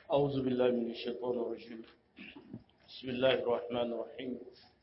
أعوذ بالله من الشيطان الرجيم بسم الله الرحمن الرحيم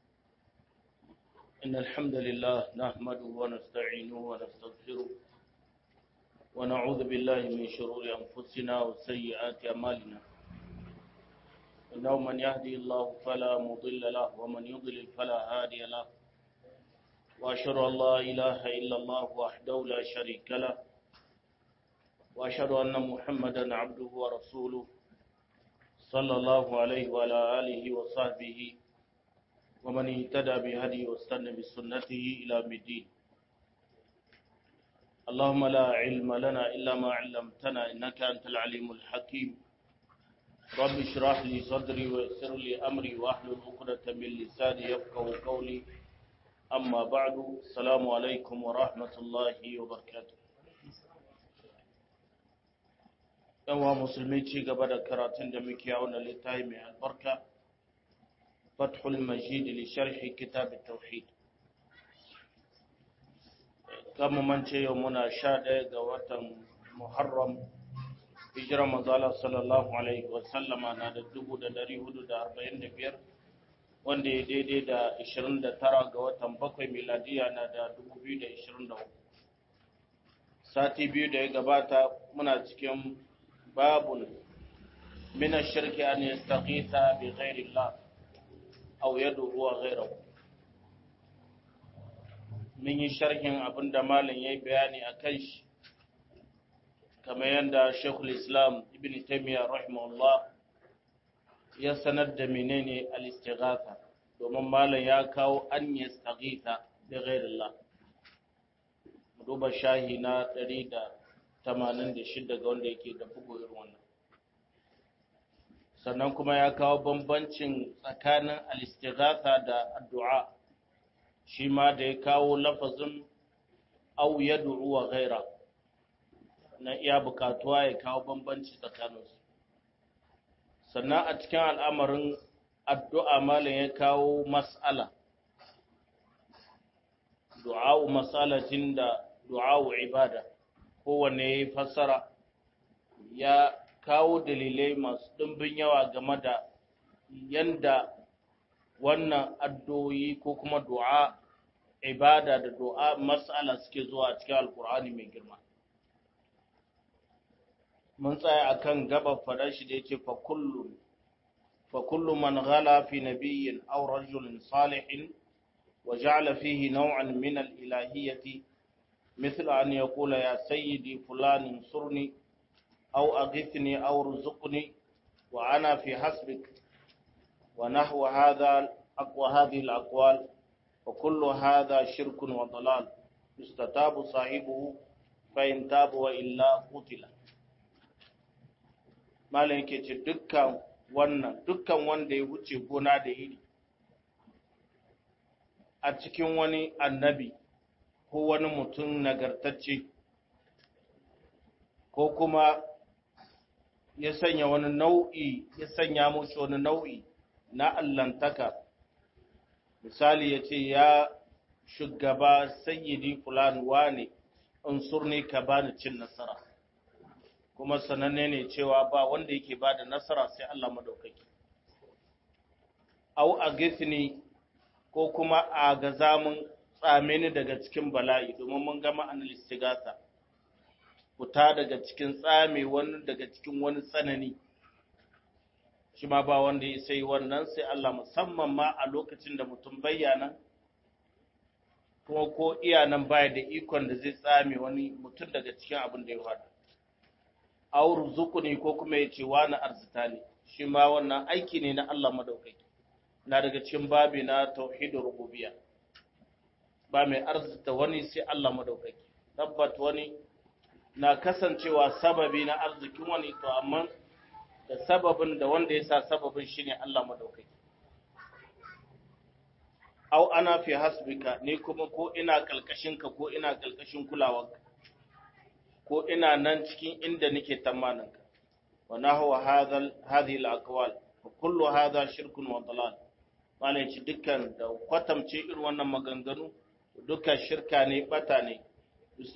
إن الحمد لله نحمده ونستعينه ونستغفره ونعوذ بالله من شرور أنفسنا وسيئات أعمالنا إنه من يهدي الله فلا مضل له ومن يضلل فلا هادي له وأشهد أن لا إله إلا الله وحده لا شريك له وأشهد أن محمدا عبده ورسوله صلى الله عليه وعلى آله وصحبه ومن اهتدى بهدي واستنى بسنته إلى الدين اللهم لا علم لنا إلا ما علمتنا إنك أنت العليم الحكيم رب اشرح لي صدري ويسر لي أمري واحلل عقدة من لساني يفقه قولي أما بعد السلام عليكم ورحمة الله وبركاته yawa musulmi ci gaba da karatun da muke a wannan littafi mai albarka fathul majid li sharhi kitab tauhid kama mance yau muna sha ɗaya ga watan muharram hijira mazala sallallahu alaihi wasallama na da dubu da dari hudu da arba'in da biyar wanda ya daidai da ishirin da tara ga watan bakwai miladiya na da dubu biyu da ishirin da uku sati biyu da ya gabata muna cikin باب من الشرك أن يستغيث بغير الله أو يدعو غيره من شرح أبن دمال يبياني أكيش كما يندى شيخ الإسلام ابن تيمية رحمه الله يسند منين الاستغاثة domin malam ya kawo an ya stagita da ghairillah duba shahi na 86 ga wanda yake da bugu irin wannan sannan kuma ya kawo bambancin tsakanin al-istighatha da addu'a shi ma da ya kawo lafazin aw yad'u wa ghaira na iya bukatuwa ya kawo bambanci tsakaninsu sannan a cikin al'amarin addu'a malam ya kawo mas'ala du'a'u mas'alatin da du'a'u ibada kowanne ya yi fassara ya kawo dalilai masu ɗimbin yawa game da yanda wannan addu'o'i ko kuma du'a ibada da du'a mas'ala suke zuwa a cikin alkur'ani mai girma mun tsaya akan gabar faɗar shi da yake fa kullu fa kullu man ghala fi nabiyyin aw rajulin salihin wa ja'ala fihi naw'an min al-ilahiyyati مثل أن يقول يا سيدي فلان انصرني أو أغثني أو رزقني وأنا في حسبك ونحو هذا أقوى هذه الأقوال وكل هذا شرك وضلال يستتاب صاحبه فإن تاب وإلا قتل malam yake ce dukkan wannan dukkan wanda ya wuce gona da iri a cikin wani annabi ko wani mutum nagartacce ko kuma ya sanya wani nau'i ya sanya mushi wani nau'i na allantaka misali ya ce ya shugaba sayyidi fulan wane in surni ka bani cin nasara kuma sananne ne cewa ba wanda yake ba da nasara sai Allah madaukaki au a ko kuma a ga zamun tsame ni daga cikin bala'i domin mun gama anil istighatha fita daga cikin tsame wani daga cikin wani tsanani shi ma ba wanda ya sai wannan sai Allah musamman ma a lokacin da mutum bayyana kuma ko iya nan baya da ikon da zai tsame wani mutum daga cikin abin da ya faɗa aur zukuni ko kuma ya ce wani arzita ne shi ma wannan aiki ne na Allah madaukaki na daga cikin babi na tauhidur rububiyya ba mai arzita wani sai Allah madaukaki tabbat wani na kasancewa sababi na arzikin wani to amma da sababin da wanda ya sa sababin shine Allah madaukaki au ana fi hasbika ne kuma ko ina kalkashin ka ko ina kalkashin kulawarka ko ina nan cikin inda nake tamanin ka wa nahwa hadha hadhihi al-aqwal wa kullu hadha shirkun wa dalal malai ci dukkan da kwatamce irin wannan maganganu duka shirka ne bata ne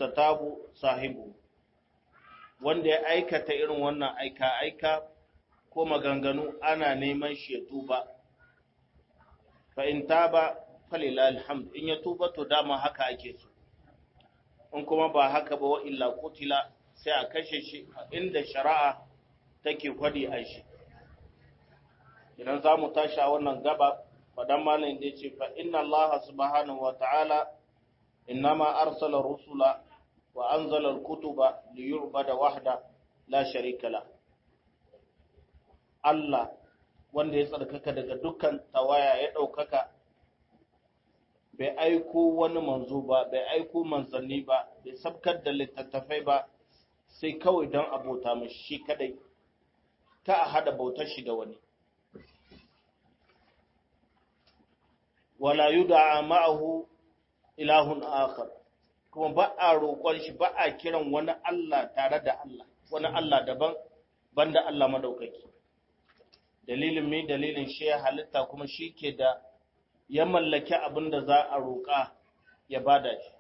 yustatabu sahibu wanda ya aikata irin wannan aika aika ko maganganu ana neman shi ya tuba fa in taba falila alhamd in ya tuba to dama haka ake so in kuma ba haka ba wa illa kutila sai a kashe shi inda shari'a take kwadi a shi idan za mu tashi a wannan gaba fadan malin da ce fa inna allaha subhanahu wa ta'ala innama arsala rusula wa anzala al-kutuba li yu'bada wahda la sharika la Allah wanda ya tsarkaka daga dukkan tawaya ya ɗaukaka bai aiko wani manzo ba bai aiko manzanni ba bai sabkar da littattafai ba sai kawai don abota mashi shi kadai ta a hada bautar shi da wani wala yud'a ma'ahu ilahun akhar kuma ba a roƙon shi ba a kiran wani Allah tare da Allah wani Allah daban banda Allah madaukaki dalilin mai dalilin shi ya halitta kuma shi ke da ya mallaki abin da za a roƙa ya bada shi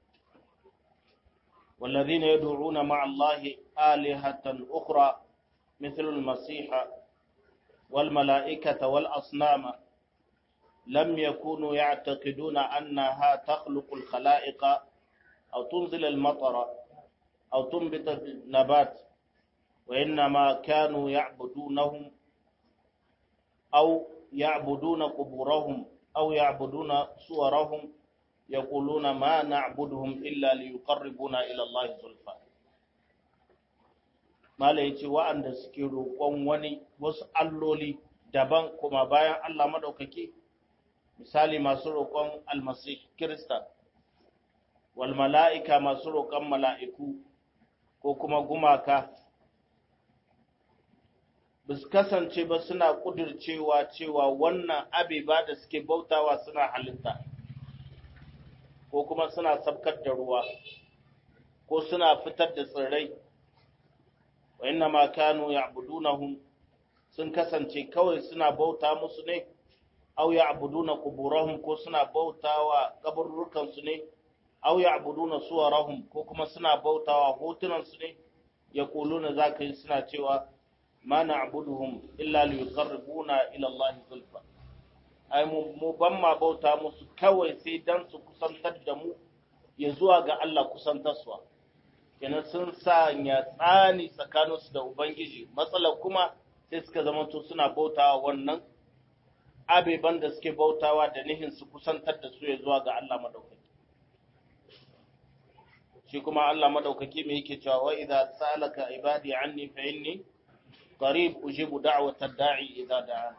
والذين يدعون مع الله آلهة أخرى مثل المسيح والملائكة والأصنام لم يكونوا يعتقدون أنها تخلق الخلائق أو تنزل المطر أو تنبت النبات وإنما كانوا يعبدونهم أو يعبدون قبورهم أو يعبدون صورهم يقولون ما نعبدهم إلا ليقربونا إلى الله زلفى Mala ya ce wa'anda suke roƙon wani wasu alloli daban kuma bayan Allah maɗaukaki, misali masu roƙon almasih Kirista, wal mala'ika masu roƙon mala'iku ko kuma gumaka, ba su kasance ba suna ƙudurcewa cewa wannan abiba da suke bautawa suna halitta, ko kuma suna sabkar da ruwa, ko suna fitar da tsirrai. wa inna ma kanu ya'budunahum sun kasance kawai suna bauta musu ne aw ya'buduna quburahum ko suna bautawa kaburrukan su ne aw ya'buduna suwarahum ko kuma suna bautawa hotunan su ne yaquluna zaka yi suna cewa ma na'buduhum illa liyuqarribuna ila Allah zulfa ai mu ban ma bauta musu kawai sai dan su kusantar da mu ya zuwa ga Allah kusantarsuwa kenan sun sanya tsani tsakaninsu da Ubangiji, matsalar kuma sai suka zamanto suna bautawa wannan abeban da suke bautawa da nihin su kusantar da su ya zuwa ga Allah madaukaki. Shi kuma Allah madaukaki mai yake cewa wa idza salaka ibadi anni fa inni qarib ujibu da'watad da'i idza da'an.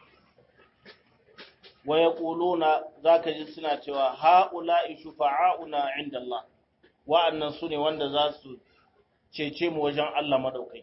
Wa yaquluna zaka ji suna cewa ha'ula'i shufa'auna 'inda Allah. wa'annan su ne wanda za su cece mu wajen Allah maɗaukaki.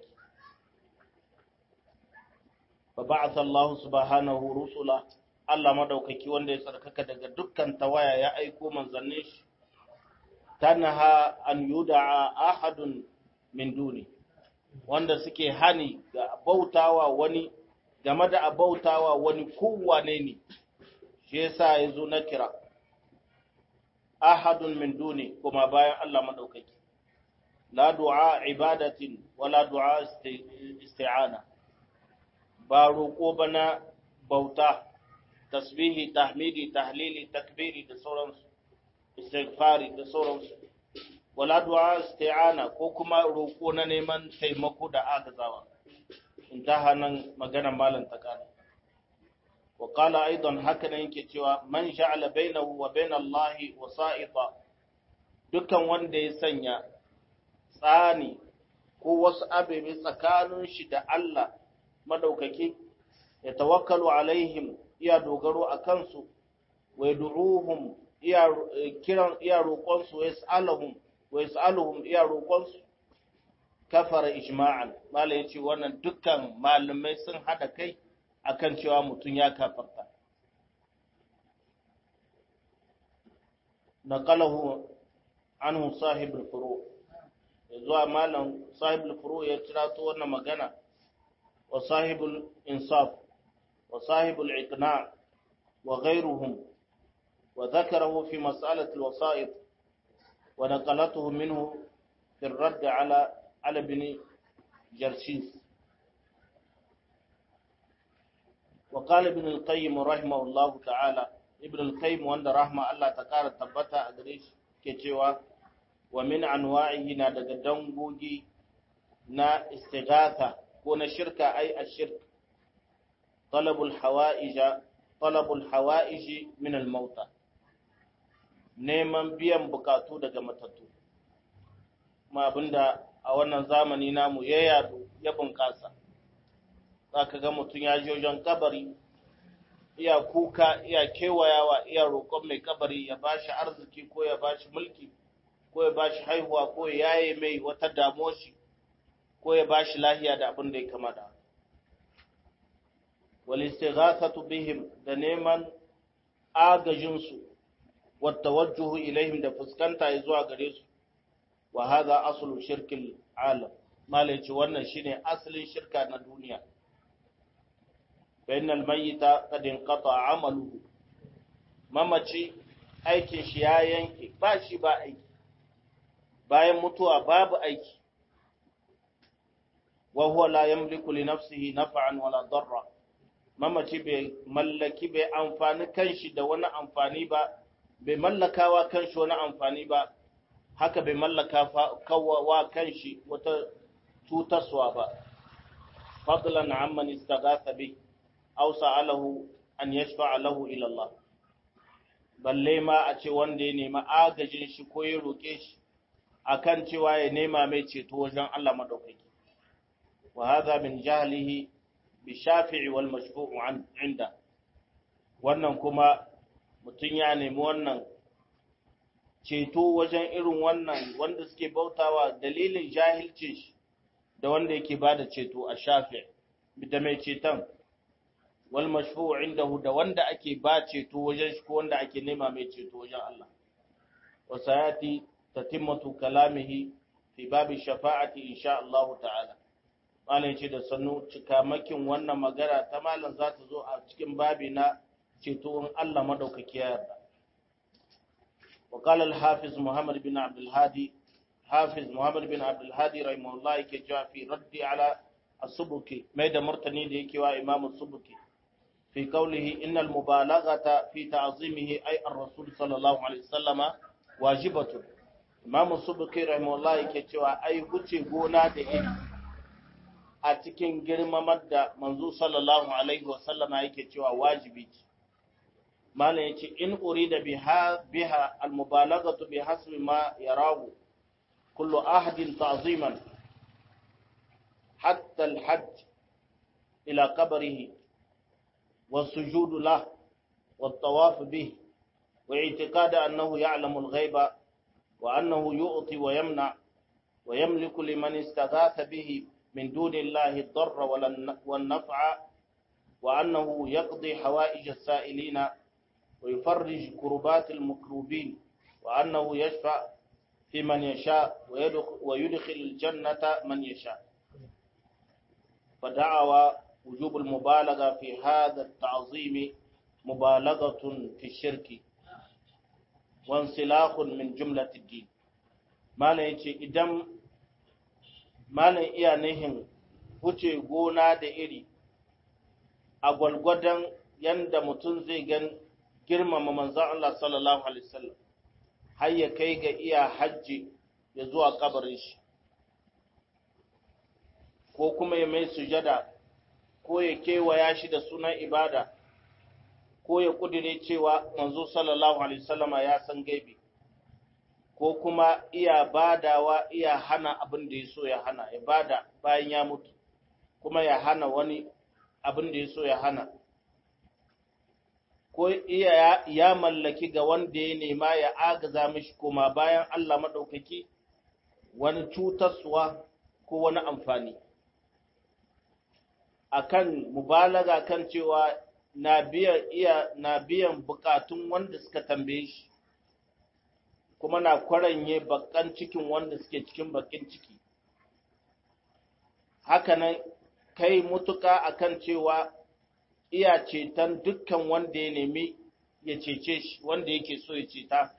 Ba ba'ata Allah subhanahu rusula, Allah maɗaukaki wanda ya tsarkaka daga dukkan tawaya ya aiko manzannin shi, tanaha an yuda'a ahadun min duni, wanda suke hani ga bautawa wani game da abautawa wani kowane ne, shi yasa ya zo na kira. ahadun min duni kuma bayan Allah madaukaki la du'a ibadatin wala du'a isti'ana ba roƙo bana bauta tasbihi tahmidi tahlili takbiri da sauransu istighfari da sauransu wala du'a isti'ana ko kuma roƙo na neman taimako da agazawa intaha nan maganar malam takana وقال أيضا هكذا yake cewa man ja'ala bainahu wa bain Allah wasa'ita dukan wanda ya sanya tsani ko wasu abebe tsakanin shi da Allah madaukaki ya tawakkalu alaihim iya dogaro a kansu wa yad'uhum iya kiran iya roƙon su yas'aluhum wa yas'aluhum iya roƙon su kafara ijma'an mala yace wannan dukkan malamai sun hada kai akan cewa mutum ya kafarta. Naqalahu anhu sahibul furu zuwa malam sahibul furu ya tirato wannan magana wa sahibul insaf wa sahibul iqna wa ghayruhum wa dhakarahu fi mas'alati alwasa'id wa naqalatuhu minhu fi الرد على على ابن جرشيس wa qala ibn al-qayyim rahimahullahu ta'ala ibn al-qayyim wanda rahma Allah ta kara tabbata a gare shi ke cewa wa min anwa'ihi na daga dangogi na istighatha ko na shirka ai ashirk talabul hawa'ija talabul hawa'iji min al-mauta neman biyan bukatu daga matattu ma abinda a wannan zamani namu ya yadu ya bunƙasa zaka ga mutum ya je wajen kabari iya kuka iya kewayawa iya roƙon mai kabari ya bashi arziki ko ya bashi mulki ko ya bashi haihuwa ko ya yaye mai wata damuwar shi ko ya bashi lahiya da abin da ya kama da wal istighathatu bihim da neman agajin su wa tawajjuhu ilaihim da fuskanta zuwa gare su wa hadha aslu shirkil alam malaci wannan shine asalin shirka na duniya bainal mayyita qad inqata amaluhu mamaci aikin shi ya yanke ba shi ba aiki bayan mutuwa babu aiki wa huwa la yamliku li nafsihi naf'an wala darra mamaci bai mallaki bai amfani kanshi da wani amfani ba bai mallakawa kanshi wani amfani ba haka bai mallaka wa kanshi wata cutarwa ba fadlan amman istaghatha bi aw sa'alahu an yashfa'a lahu ila Allah balle ma a ce wanda ya nemi agajin shi ko ya roke shi akan cewa ya nema mai ceto wajen Allah madaukaki wa hadha min jahlihi bi shafi'i wal mashfu'u an inda wannan kuma mutun ya nemi wannan ceto wajen irin wannan wanda suke bautawa dalilin jahilcin shi da wanda yake bada ceto a shafi da mai ceton wal mashfu'u indahu da wanda ake ba ceto wajen shi ko wanda ake nema mai ceto wajen Allah wa sayati tatimmatu kalamihi fi babi shafa'ati insha Allah ta'ala malam ce da sannu cikamakin wannan magana ta malam za ta zo a cikin babi na ceto in Allah madaukaki ya yarda وقال الحافظ محمد بن عبد الهادي حافظ محمد بن عبد الهادي رحمه الله كجاء في رد على السبكي ميدا مرتني ديكي وإمام السبكي في قوله إن المبالغة في تعظيمه أي الرسول صلى الله عليه وسلم واجبة إمام السبكي رحمه الله كجاء أي هتي قونا دئي أتكين جرم مدى منذ صلى الله عليه وسلم أي كجاء واجبي malam ya ce in urida biha biha almubalaghatu bi hasbi ma yarahu kullu ahadin ta'ziman hatta alhajj ila qabrihi والسجود له والطواف به واعتقاد أنه يعلم الغيب وأنه يؤطي ويمنع ويملك لمن استغاث به من دون الله الضر والنفع وأنه يقضي حوائج السائلين ويفرج كربات المكروبين وأنه يشفع في من يشاء ويدخل الجنة من يشاء فدعوى وجوب المبالغة في هذا التعظيم مبالغة في الشرك وانسلاخ من جملة الدين ما يجي إدم ما iya nihin wuce gona da iri a gwalgwadon yanda mutum zai gan girmama manzan Allah sallallahu Alaihi wasallam har ya kai ga iya hajji ya zuwa kabarin shi ko kuma ya mai sujada ko ya kewaya shi da sunan ibada ko ya kudire cewa manzo sallallahu Alaihi wasallama ya san gaibi ko kuma iya badawa iya hana abin da ya so ya hana ya bada bayan ya mutu kuma ya hana wani abin da ya so ya hana ko iya ya mallaki ga wanda ya nema ya agaza mishi koma bayan Allah maɗaukaki wani cutarsuwa ko wani amfani akan mubalaga kan cewa na biyan iya na biyan bukatun wanda suka tambaye shi kuma na kwaranye bakan cikin wanda suke cikin bakin ciki hakanan kai mutuka akan cewa iya ceton dukkan wanda ya nemi ya cece shi wanda yake so ya ceta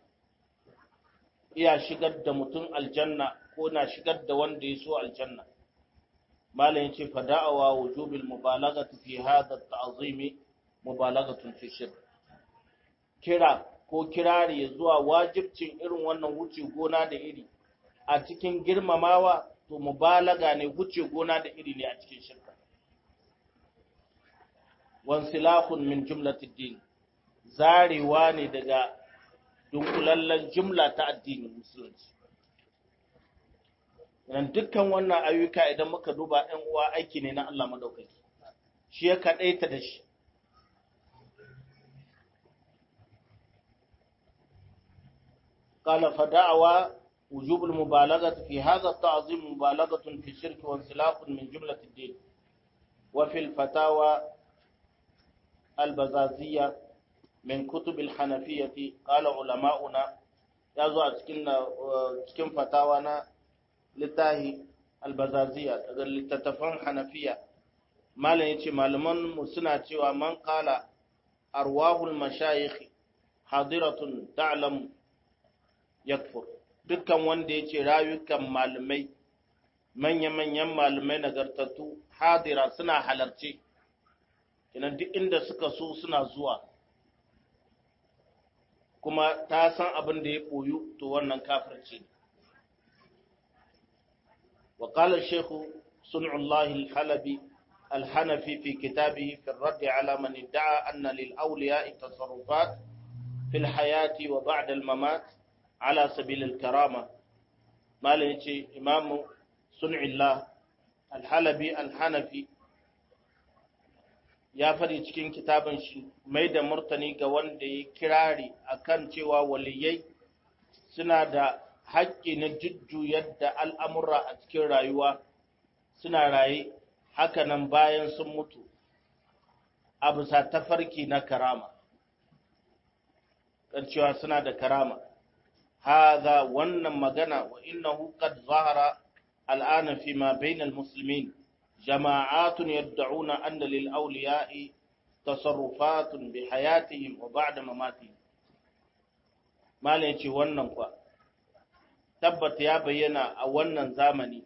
iya shigar da mutum aljanna ko na shigar da wanda ya so aljanna malam yace fa da'awa wujubil mubalaghati fi hadha at-ta'zimi mubalaghatun fi shirk kira ko kirari zuwa wajibcin irin wannan wuce gona da iri a cikin girmamawa to mubalaga ne wuce gona da iri ne a cikin shirka wansilahun min jumlatid din zarewa ne daga dunkulallen jumla ta addinin musulunci Idan dukkan wannan ayyuka idan muka duba ɗan uwa aiki ne na Allah madaukaki shi ya kaɗaita da shi قال فدعوى وجوب المبالغة في هذا التعظيم مبالغة في الشرك وانسلاخ من جملة الدين وفي الفتاوى البزازية من كتب الحنفية قال علماؤنا يازو cikin fatawa na littahi albazaziya daga littattafan hanafiya malam yace malaman mu suna cewa man qala arwahul mashayikh hadiratun ta'lam yakfur dukkan wanda ya ce rayukan malamai manya-manyan malamai nagartattu hadira suna halarce kinan duk inda suka so suna zuwa kuma ta san abin da ya ɓoyu to wannan kafirci ne وقال الشيخ صنع الله الحلبي الحنفي في كتابه في الرد على من ادعى أن للأولياء تصرفات في الحياة وبعد الممات على سبيل الكرامة ما لنشي إمام صنع الله الحلبي الحنفي ya faɗi cikin kitabin shi mai da murtani ga wanda ya kirari akan cewa waliyai suna da haƙƙi na jujjuyar da al'amura a cikin rayuwa suna raye hakanan bayan sun mutu a bisa tafarki na karama kan cewa suna da karama هذا wannan magana wa innahu qad zahara al'ana fi ma bayna al-muslimin jama'atun yad'una anna lil awliya'i tasarrufatun bi hayatihim wa ba'da mamatihim malai ce wannan kwa tabbata ya bayyana a wannan zamani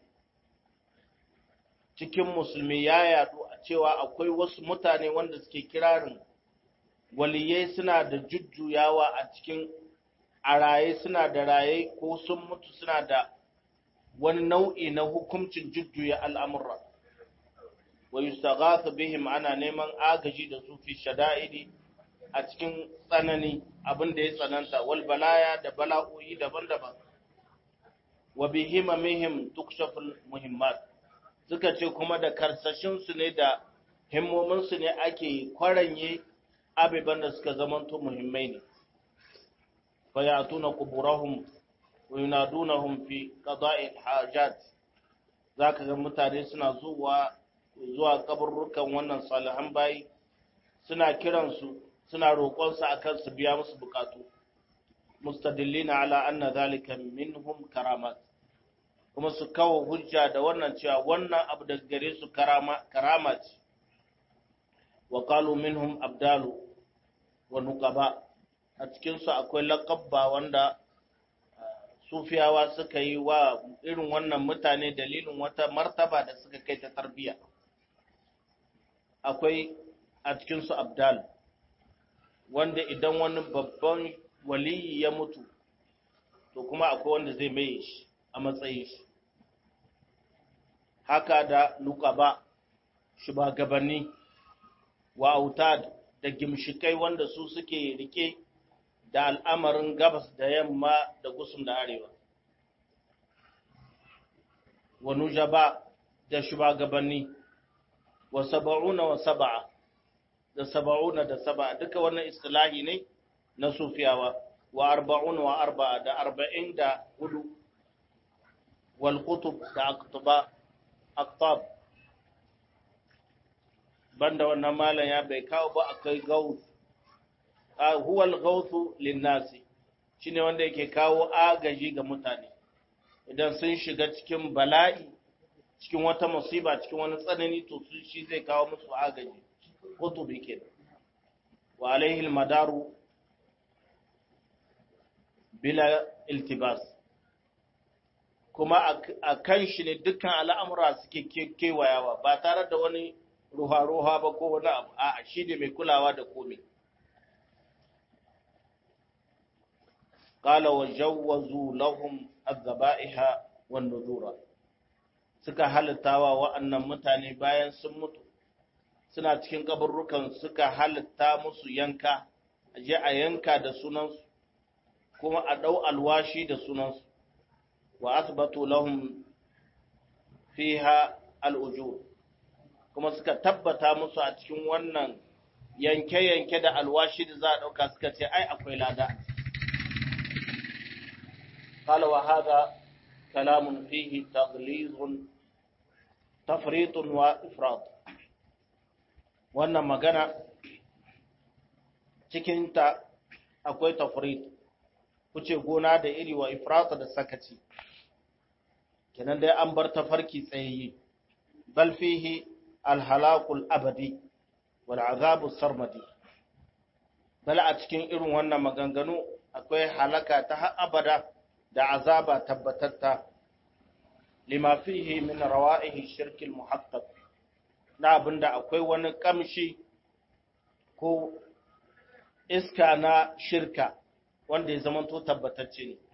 cikin musulmi ya yadu a cewa akwai wasu mutane wanda suke kirarin waliyai suna da jujjuyawa a cikin a raye suna da raye ko sun mutu suna da wani nau'i na hukuncin jujjuya al'amurra wa yustaghathu bihim ana neman agaji da su fi shada'idi a cikin tsanani abin da ya tsananta wal balaya da bala'o'i daban-daban wa bihimamihim tukshaful muhimmat suka ce kuma da karsashin su ne da himmomin su ne ake kwaranye abiban da suka zamanto muhimmai ne فيأتون قبورهم وينادونهم في قضاء الحاجات ذاك ga mutane suna zuwa zuwa kaburrukan wannan salihan bayi suna kiransu suna roƙonsu akan su biya musu bukatu mustadillina ala anna zalika minhum karamat kuma su kawo hujja da wannan cewa wannan abu da gare su karama karama ce wa qalu minhum abdalu wa nuqaba a cikinsu akwai laƙabba wanda sufiyawa suka yi wa irin wannan mutane dalilin wata martaba da suka kai ta tarbiyya akwai a cikinsu abdal wanda idan wani babban waliyi ya mutu to kuma akwai wanda zai mai shi a matsayin shi haka da nukaba shugabanni wa autad da gimshikai wanda su suke rike da al'amarin gabas da yamma da gusum da arewa. Wa nujaba da shugabanni, wa saba'una wa saba'a, da saba'una da saba'a, duka wannan istilahi ne na sufiyawa, wa arba'una wa arba'a da arba'in da hudu, wal kutub da aktab. Banda wannan malam ya bai kawo ba akai gaus huwa al-ghawthu lin-nasi shine wanda yake kawo agaji ga mutane idan sun shiga cikin bala'i cikin wata musiba cikin wani tsanani to su shi zai kawo musu agaji kutubi kenan wa alaihi al-madaru bila iltibas kuma a kan shi ne dukkan al'amura suke kewayawa ba tare da wani ruha-ruha ba ko wani abu a shi ne mai kulawa da komai قال وجوزوا لهم الذبائح والنذور suka halittawa wa'annan mutane bayan sun mutu suna cikin kaburrukan suka halitta musu yanka je a yanka da sunansu kuma a ɗau alwashi da sunansu wa asbatu lahum fiha al'ujur kuma suka tabbata musu a cikin wannan yanke-yanke da alwashi da za a ɗauka suka ce ai akwai lada قال وهذا كلام فيه تغليظ تفريط وإفراط wannan magana cikinta akwai tafrit kuce gona da iri wa ifrata da sakaci kenan dai an bar tafarki tsayayye bal fihi alhalakul abadi wal azabu sarmadi bal a cikin irin wannan maganganu akwai halaka ta har abada da azaba tabbatatta lima fihi min rawa'ihi shirkil muhaqqaq na abinda akwai wani kamshi ko iska na shirka wanda ya zamanto tabbatacce ne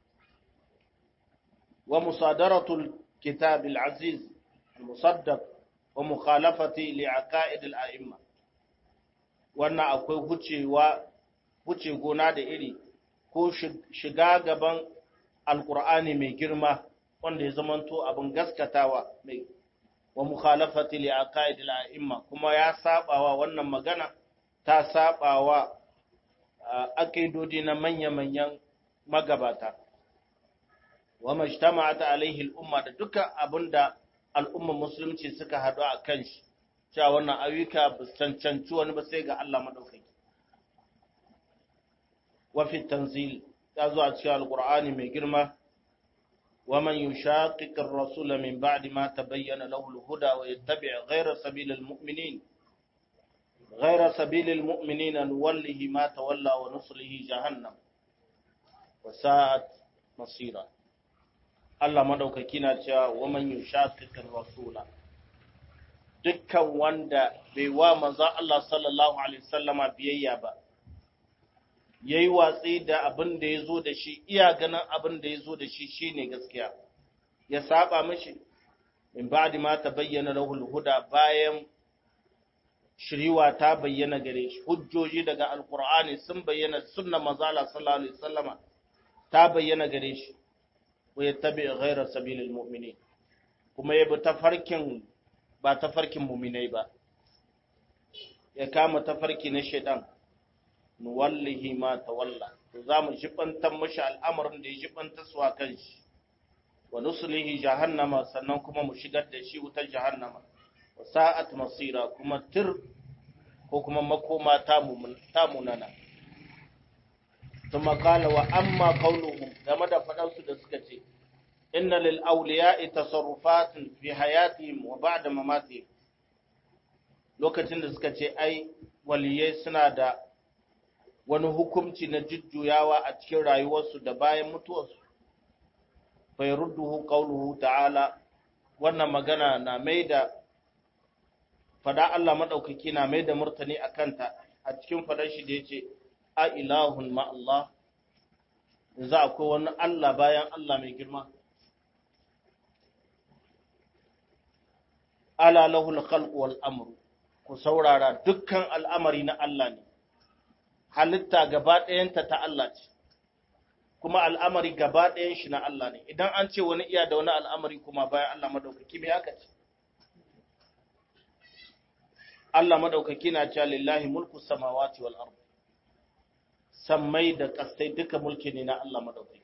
wa musadaratul kitab al-aziz al-musaddaq wa mukhalafati li aqaid al-a'imma wannan akwai hucewa huce gona da iri ko shiga gaban alkur'ani mai girma wanda ya zamanto abin gaskatawa mai wa mukhalafati li aqaid al-a'imma kuma ya sabawa wannan magana ta sabawa aqidodi na manya-manyan magabata wa majtama'at alaihi al-umma da duka abinda al'umma musulunci suka hadu a kan shi cewa wannan ayyuka ba cancanci wani ba sai ga Allah madaukaki wa fi tanzil ya zo a cikin alkur'ani mai girma wa man yushaqiq ar-rasula min ba'di ma tabayyana lahu al-huda wa yattabi' ghayra sabili al-mu'minin ghayra sabili al-mu'minin nuwallihi ma tawalla wa nuslihi jahannam wa sa'at masira Allah madaukaki na cewa wa man yushaqiq ar-rasula dukkan wanda bai wa manzo Allah sallallahu alaihi wasallama biyayya ba ya yi watsi da abin da ya zo da shi iya ganin abin da ya zo da shi shi ne gaskiya ya saba mashi in ba ma ta bayyana rahul huda bayan shiriwa ta bayyana gare shi hujjoji daga alkur'ani sun bayyana sunna mazala sallallahu alaihi wasallama ta bayyana gare shi wa yattabi ghayra sabilil mu'minin kuma ya bi tafarkin ba tafarkin mu'minai ba ya kama tafarki na shaitan nuwallihi ma tawalla to za mu jibantar mashi al'amarin da ya jibanta su a kan shi wa nuslihi jahannama sannan kuma mu shigar da shi wutar jahannama wa sa'at masira kuma tir ko kuma makoma ta munana ثم قال وأما قولهم game da faɗansu da suka ce inna lil awliya'i tasarrufatin fi hayatihim wa ba'da mamatihim lokacin da suka ce ai waliyai suna da wani hukunci na jujjuyawa a cikin rayuwarsu da bayan mutuwarsu bai rudduhu qauluhu ta'ala wannan magana na mai da fada Allah madaukaki na mai da murtani akan ta a cikin fadar shi da yace a ilahun ma Allah za akwai wani Allah bayan Allah mai girma ala lahul khalq wal amru ku saurara dukkan al'amari na Allah ne halitta gaba ɗayanta ta Allah ce, kuma al'amari gaba ɗayan shi na Allah ne, idan an ce wani iya da wani al'amari kuma bayan Allah maɗaukaki mai haka ce. Allah maɗaukaki na cewa lillahi mulku samawati wal ardu sammai da ƙasai duka mulki ne na Allah maɗaukaki.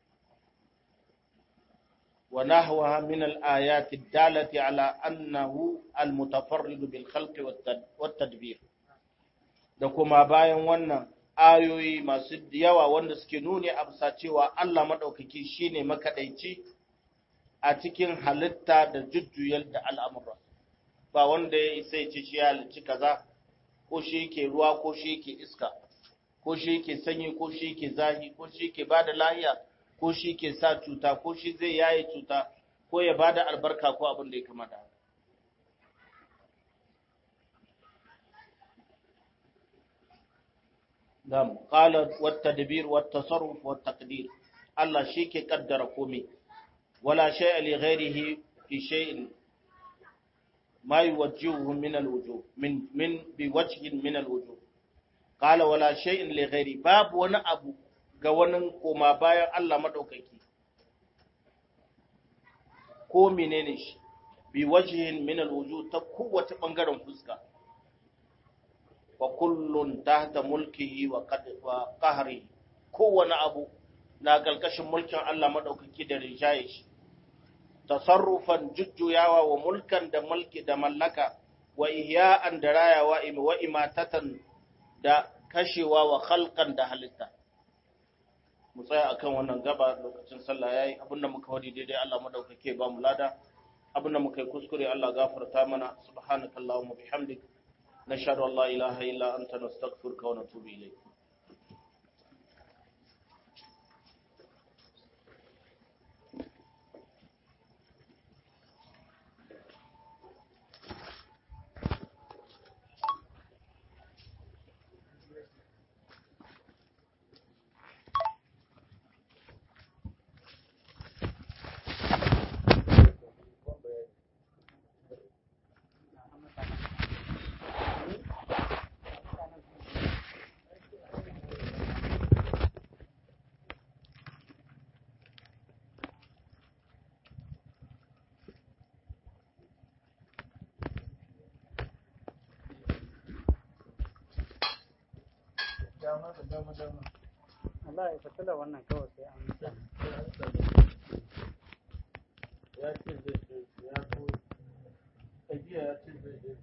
Wa nahwa min al-ayati dalati ala annahu al-mutafarrid bil khalqi wat tadbir. da kuma bayan wannan ayoyi masu yawa wanda suke nuni a bisa cewa Allah maɗaukaki shine makaɗaici a cikin halitta da jujjuyar da al'amura ba wanda ya isa ya ce shi ya halicci kaza ko shi yake ruwa ko shi yake iska ko shi yake sanyi ko shi yake zahi ko shi yake ba da lahiya ko shi ke sa cuta ko shi zai yaye cuta ko ya bada albarka ko abin da ya kamata Na'am, qala wat tadbir wat tasarruf wat taqdir. Allah shi ke kaddara komai. Wala shay'a li ghairihi fi shay'in ma yuwajjihu min al-wujuh min min bi wajhin min al-wujuh. Qala wala shay'in li ghairi babu wani abu ga wani koma bayan Allah madaukaki. Ko menene shi? Bi wajhin min al-wujuh ta kowace bangaren fuska. wa kullun tahta mulkihi wa qahri kowane abu na kalkashin mulkin Allah madaukaki da rijaye shi tasarrufan jujjuyawa wa mulkan da mulki da mallaka wa ihya'an da rayawa wa imatatan da kashewa wa khalqan da halitta mu tsaya akan wannan gaba lokacin sallah yayi abinda muka wadi daidai Allah madaukake ba mu lada abinda muka yi kuskure Allah gafarta mana subhanakallahumma bihamdika نشهد أن لا إله إلا أنت نستغفرك ونتوب إليك Allah ya fitila wannan kawai sai an ya ce zai ce ya so ajiya ya ce zai je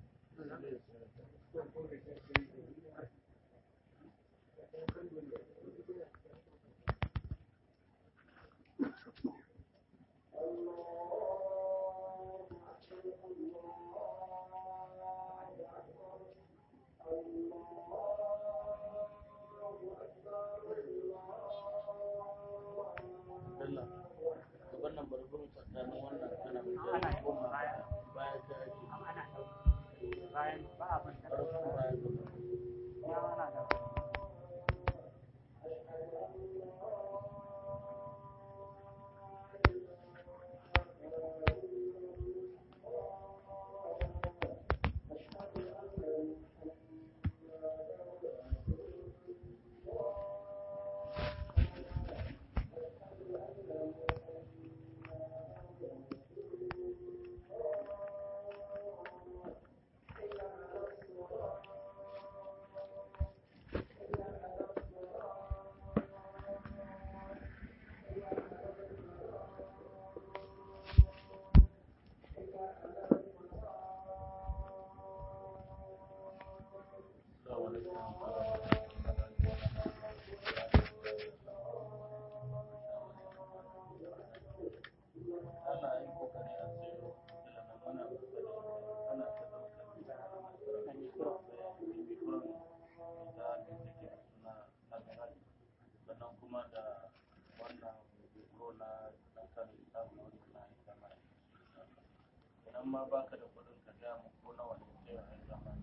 Allah ka wannan barbarin tsakanin wannan kana mai Ana jari yi goma baya. baya ta ake ana bayan ba a ban ƙarfin baya gaba ya ana da sannan kuma da wannan biro na ɗaukar samun wani na aika mai idan ma baka da kuɗin ka gaya mu ko nawa ne sai a aika mai